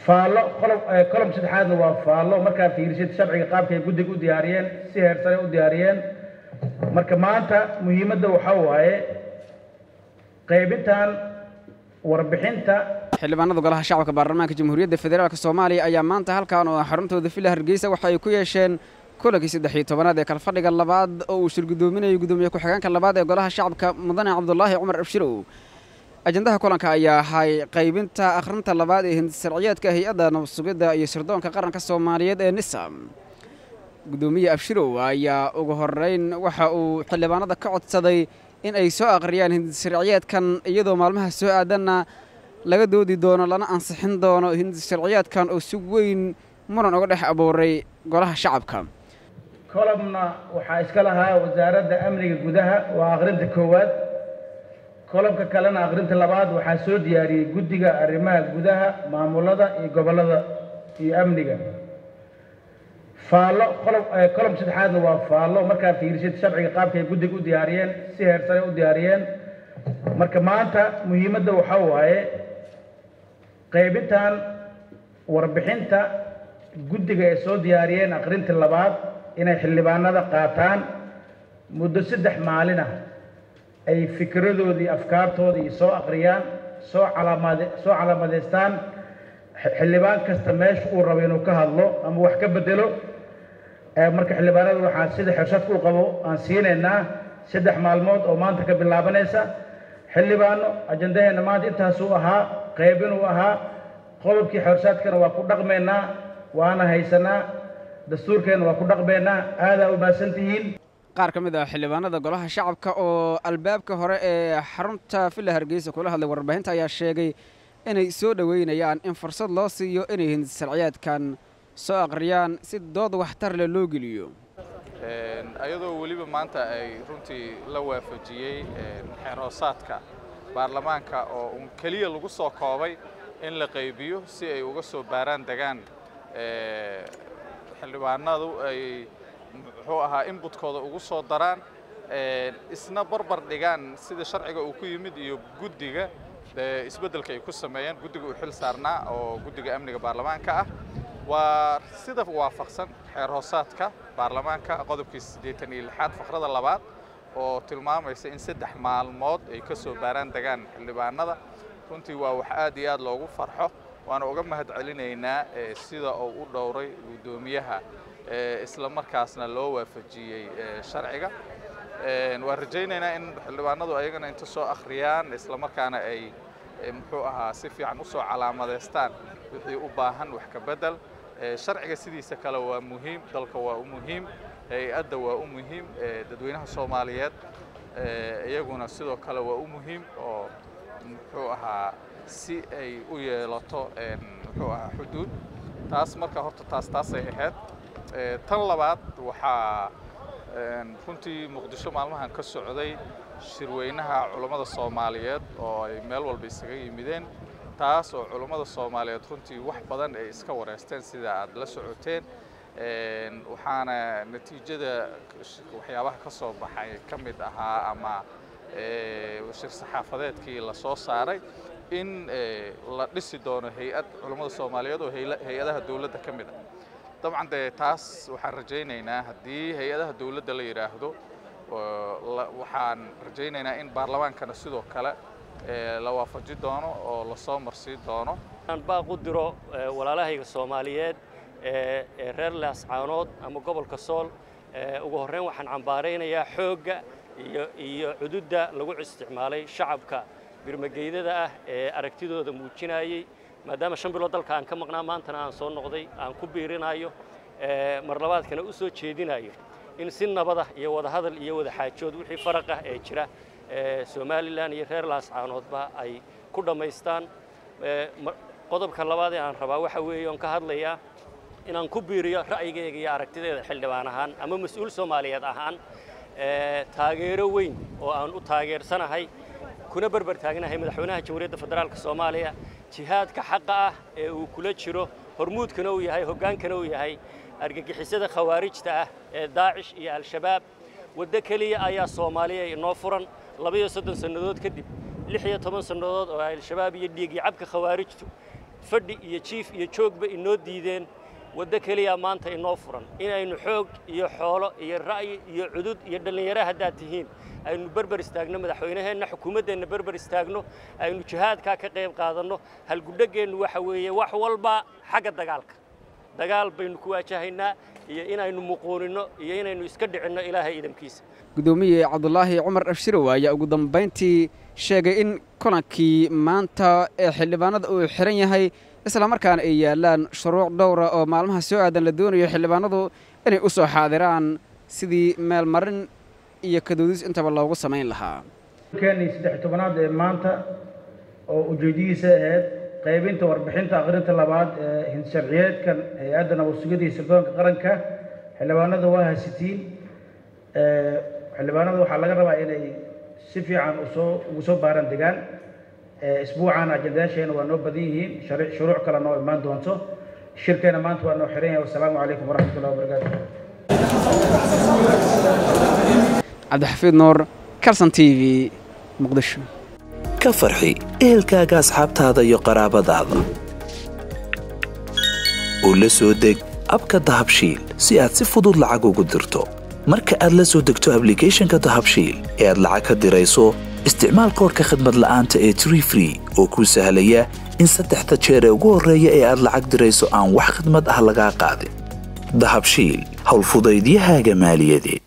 faallo qolob kolom saddexaadna waa faallo markaa fiirisid sharciga qaabka ay guddiga u diyaariyeen si heer sare u diyaariyeen marka maanta muhiimadda waxaa waaye qaybintan warbixinta xildhibaanada golaha shacabka baarlamaanka jamhuuriyadda federaalk soomaaliya ayaa maanta halkan oo xaruntooda villa hargeysa waxa ay ku yeesheen kulankii saddex iyo tobanaad ee kalfadhiga labaad oo uu shirgudoominayay gudoomiye ku-xigeenka labaad ee golaha shacabka mudane cabdulaahi cumar abshirow ajandaha kulanka ayaa ahay qaybinta akhrinta labaad ee hindisarciyeedka hay-adda nabadsugidda iyo sirdoonka qaranka soomaaliyeed ee nisam gudoomiye abshirow ayaa ugu horeyn waxa uu xildhibaanada ka codsaday in ay soo akhriyaan hindisarciyeedkan iyadoo maalmaha soo aadanna laga doodi doono lana ansixin doono hindisarciyeedkan oo si weyn muran uga dhex abuuray golaha shacabka kolomna waxaa iska lahaa wasaaradda amniga gudaha waa akhrinta koowaad kolomka kalena akhrinta labaad waxaa soo diyaariyey guddiga arrimaha gudaha maamulada iyo gobollada iyo amniga faallo qolob kolom saddexaadna waa faallo markaa fiirisid sharciga qaabka ay guddiga u diyaariyeen si heer sare u diyaariyeen marka maanta muhiimadda waxaa waaye qaybintan warbixinta guddiga ay soo diyaariyeen akhrinta labaad inay xildhibaanada qaataan muddo saddex maalin ah ay fikradoodii afkaartoodii soo akhriyaan soo calaamade soo calaamadeystaan xildhibaan kasta meesha uu rabo inuu ka hadlo ama wax ka bedelo marka xildhibaanada waxaan sida xirshadka u qabo aan siinaynaa saddex maalmood oo maanta ka bilaabanaysa xildhibaano ajandaheenna maanta intaasuu ahaa qaybinuu ahaa qodobkii xirshadkana waa ku dhaqmaynaa waana haysanaa dastuurkeenna waa ku dhaqmaynaa aadaa u mahadsan tihiin qaar ka mid ah xildhibaanada golaha shacabka oo albaabka hore ee xarunta villa hargeysa kula hadlay warbaahinta ayaa sheegay inay soo dhoweynayaan in fursad loo siiyo inay hindisarciyaadkan soo akhriyaan si dood waxtar leh loo geliyo ayadoo weliba maanta ay runtii la waafajiyey xeerhoosaadka baarlamaanka oo un keliya lagu soo koobay in la qaybiyo si ay uga soo baaraan degaan xildhibaanadu ay muxuu ahaa inbutkooda ugu soo daraan isna barbar dhigaan sida sharciga uu ku yimid iyo guddiga isbeddelka ay ku sameeyeen guddiga uu xil saarnaa oo guddiga amniga baarlamaanka ah waa sida waafaqsan xeer hoosaadka baarlamaanka qodobkii siddeetan iyo lixaad faqrada labaad oo tilmaamaysa in saddex maalmood ay ka soo baaraan degaan xildhibaanada runtii waa wax aad iyo aad loogu farxo waana uga mahad celinaynaa sida uu u dhowray guddoomiyaha isla markaasna loo waafajiyey sharciga waan rajaynaynaa in xildhibaanadu ayagana inta soo akhriyaan isla markaana ay muxuu ahaa si fiican usoo calaamadeystaan wixii u baahan wax ka bedel sharciga sidiisa kale waa muhiim dalka waa u muhiim hay-adda waa u muhiim dadweynaha soomaaliyeed iyaguna sidoo kale waa u muhiim oo muxuu ahaa si ay u yeelato muxuu ahaa xuduud taas marka horta taas taasay ahayd tan labaad waxaa runtii muqdisho maalmahan ka socday shirweynaha culummada soomaaliyeed oo ay meel walba isaga yimideen taas oo culummada soomaaliyeed runtii wax badan ay iska wareysteen sida aad la socoteen waxaana natiijada waxyaabaha ka soo baxay ka mid ahaa ama shir saxaafadeedkii la soo saaray in la dhisi doono hay-ad culummada soomaaliyeed oo hay-adaha dowladda ka mid ah dabcan dee taas waxaan rajaynaynaa haddii hay-adaha dowladda la yidhaahdo waxaan rajaynaynaa in baarlamaankana sidoo kale la waafaji doono oo lasoo marsii doono aan baaq u diro walaalahayga soomaaliyeed ee reer laascaanood ama gobolka sool ugu horreyn waxaan cambaaraynayaa xoogga iyo iyo cududda lagu isticmaalay shacabka birmageydada ah ee aragtidooda muujinayey maadaama shan bilood dalka aan ka maqnaa maantana aan soo noqday aan ku biirinayo mar labaadkana u soo jeedinayo in si nabada iyo wadahadal iyo wada xaajood wixii faraq ah ee jira somalilan iyo reer laascaanoodba ay ku dhammaystaan qodobka labaad ee aan rabaa waxa weeye oon ka hadlayaa inaan ku biiriyo ra'yigayga iyo aragtideeda xildhibaan ahaan ama mas-uul soomaaliyeed ahaan taageero weyn oo aan u taageersanahay kuna berber taagnahay madaxweynaha jamhuuriyadda federaalka soomaaliya jihaadka xaqa ah ee uu kula jiro hormuudkana uu yahay hoggaankana uu yahay argagixisada khawaarijta ah ee daacish iyo al-shabaab waddo keliya ayaa soomaaliya inoo furan labayo soddon sannadood kadib lix iyo toban sannadood oo al-shabaab iyo dhiigii cabka khawaarijtu fadhi iyo jiif iyo joogba inoo diideen waddo keliya maanta inoo furan inaynu xoog iyo xoolo iyo ra'yi iyo cudud iyo dhallinyaro haddaad tihiin aynu berber istaagno madaxweynaheenna xukuumaddeenna berber istaagno aynu jihaadkaa ka qayb qaadanno halgudhaggeennu waxa weeye wax walba xagga dagaalka dagaal baynu ku waajahaynaa iyo inaynu muquuninno iyo inaynu iska dhicinno ilaahay idamkiisa gudoomiye cabdulaahi cumar abshirow ayaa ugu dambayntii sheegay in kulankii maanta ee xildhibaanada uu xihan yahay islamarkaana ay yaallaan shuruuc dhowra oo maalmaha soo aadan la doonayo xildhibaanadu inay u soo xaadiraan sidii meelmarin iyo kadoodis intaba loogu samayn lahaa keenii saddex tobanaad ee maanta oo ujeedadiisa ahayd qaybinta warbixinta akhrinta labaad ee hinsharciyeedkan hay-adda nabadsugida iyo sirdoonka qaranka xildhibaanada waa hasitiin xildhibaanada waxaa laga rabaa inay si fiican usoo ugu soo baaran degaan isbuucan ajendayaasheena waa noo badan yihiin shuruuc kale noo imaan doonto shirkeena maanta waa noo xiran yahay wasalaamu calaykum waraxmat ullahi wabarakaatu cabdixafiid nuur calson t v muqdisho ka farxi ehelkaaga asxaabtaada iyo qaraabadaada oo la soo deg abka dahabshiil si aad si fudud lacag ugu dirto marka aad la soo degto ablicathonka dahabshiil ee aad lacag ka dirayso isticmaal koorka khadmad la'aanta ee tree free oo kuu sahlaya in saddexda jeer ee ugu horreeya ee aad lacag dirayso aan wax khidmad ah lagaa qaadin dahabshiil howlfudaydiyahaaga maaliyadeed